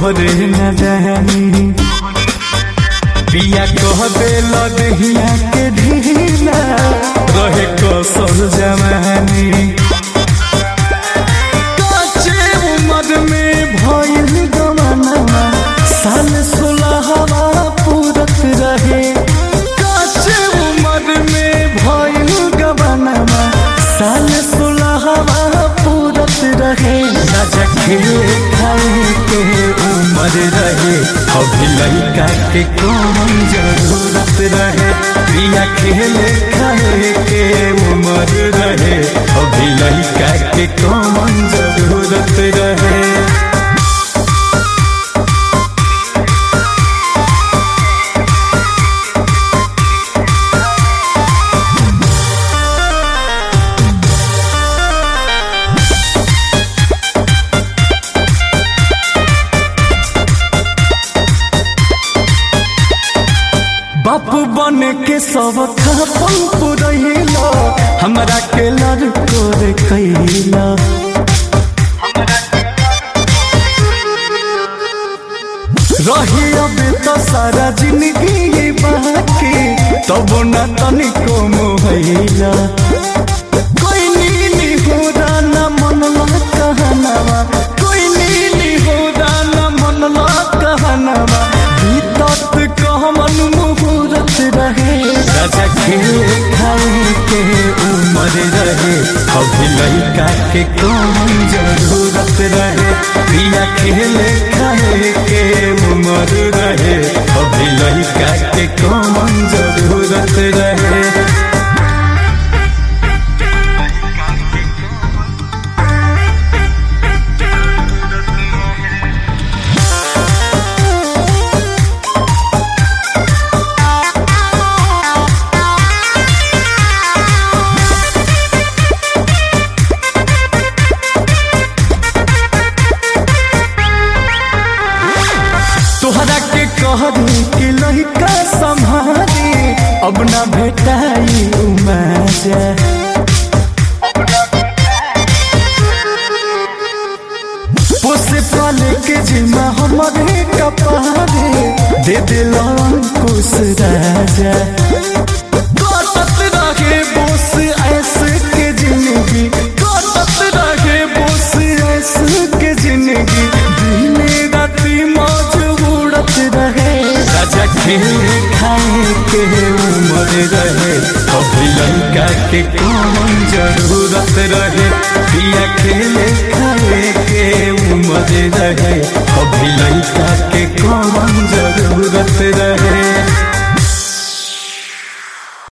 तोहरे न जानी पिया कह दे लदहिया के ढीला रहे कसर जवानी काचे उम्र में भइल गमनवा साल सोलहवा पूरत रहे काचे उम्र में भइल गमनवा साल सोलहवा पूरत रहे राजा खेले खाए के उम्र रहे अभी लड़का के कौन जरूरत रहे प्रिया खेले खाए के उम्र रहे अभी लड़का के कौन जरूरत रहे बाप बन के सब खापन पुरैला हमरा के लड़को रे कैला रही अब तो सारा जिंदगी बाकी तब न तनिको मोहैला कोई नीली हो न मनला कहनवा कोई नीली हो न मनला कहनवा बीतत कहमन मुहूर्त रहे राजा खेल खाए के उम्र रहे अभी लड़का के कौन जरूरत रहे प्रिया खेल खाए के उम्र रहे अभी लड़का के कौन जरूरत रहे तोहरा के कहरी कि लड़का संभारी अब ना भेटाई मजा पोसे पाले के जिम्मा हमारे कपारे दे दिल अंकुश राजा कटत रहे बोस ऐसे के जिंदगी कटत रहे बोस ऐसे के जिंदगी दिने राती मौज उड़त रहे राजा खेल खाए के उम्र रहे अभी लड़का के कौन जरूरत रहे पिया खेले खाए के उम्र रहे अभी लड़का के कौन जरूरत रहे